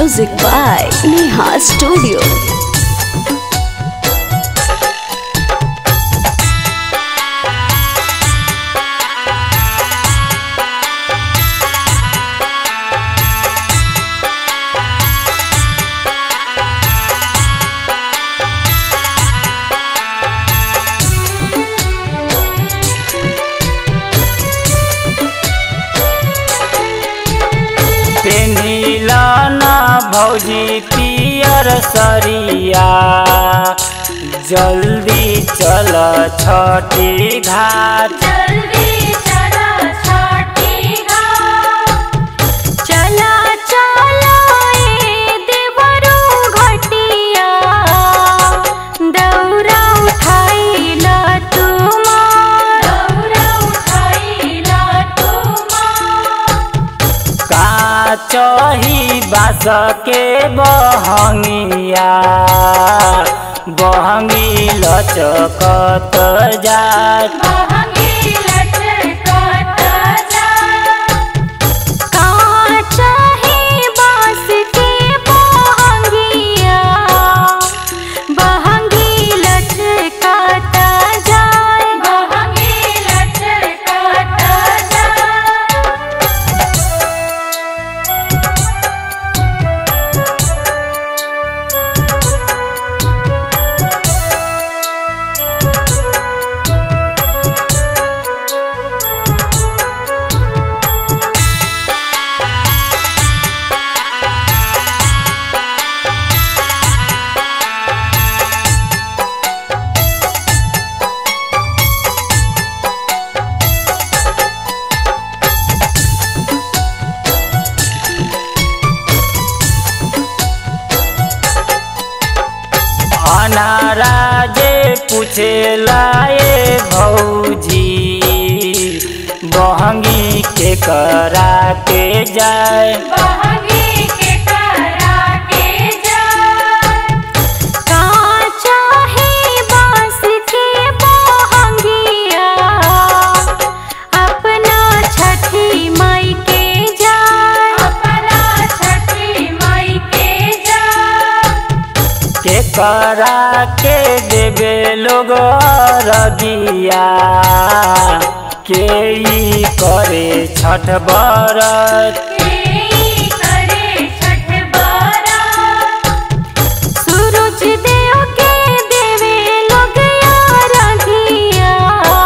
Music by Neha Studio. पेनिला ना भौजी पियर सरिया जल्दी चल छठी घाट जल्दी चला छठी घाट चला चला ए देवरो घटिया दौरा उठाइला तुमार दौरा उठाइला तुमार का चही बास के बहंगिया बहंगी लचकत जात महंगी लटकत जा काचा ही बास के बहंगिया बहंगी लटकाता जाए महंगी लटकत जा अनाराजे पूछे लाए भौजी बहंगी के करा के जाए महंगी के करा के जा काचा ही बास के बहंगिया अपना छठी माई के जाए अपना छठी माई के जा के करा के देवे लोग रगिया के ई करे छठ बरत केई करे छठ बारात सूरज देव के देवे लोग रघिया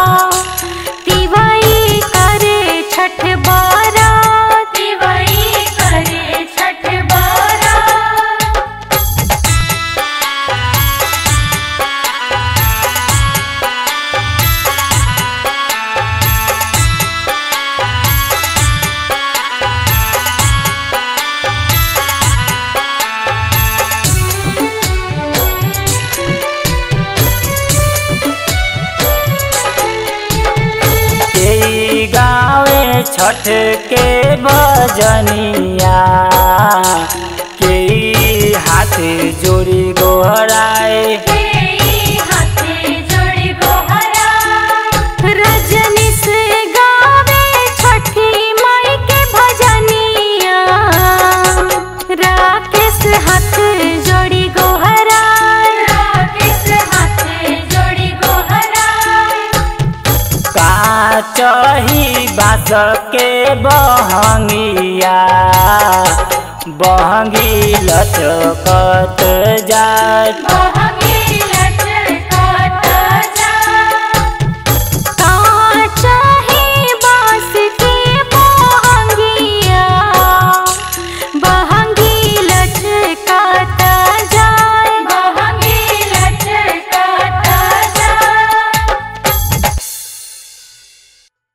तिवाई करे छठ बारात दिवाई करे छठ बारात के ई गावे छठ के बजनिया के ई हाथ जोड़ी गोहराए केई हाथे जोड़ी गोहरा रजनी से गावे छठी माई के भजनिया राकेश हाथ जोड़ी गोहराए राकेश हाथे जोड़ी गोहरा का चही बास के बहंगिया बहंगी लचकत जात महंगी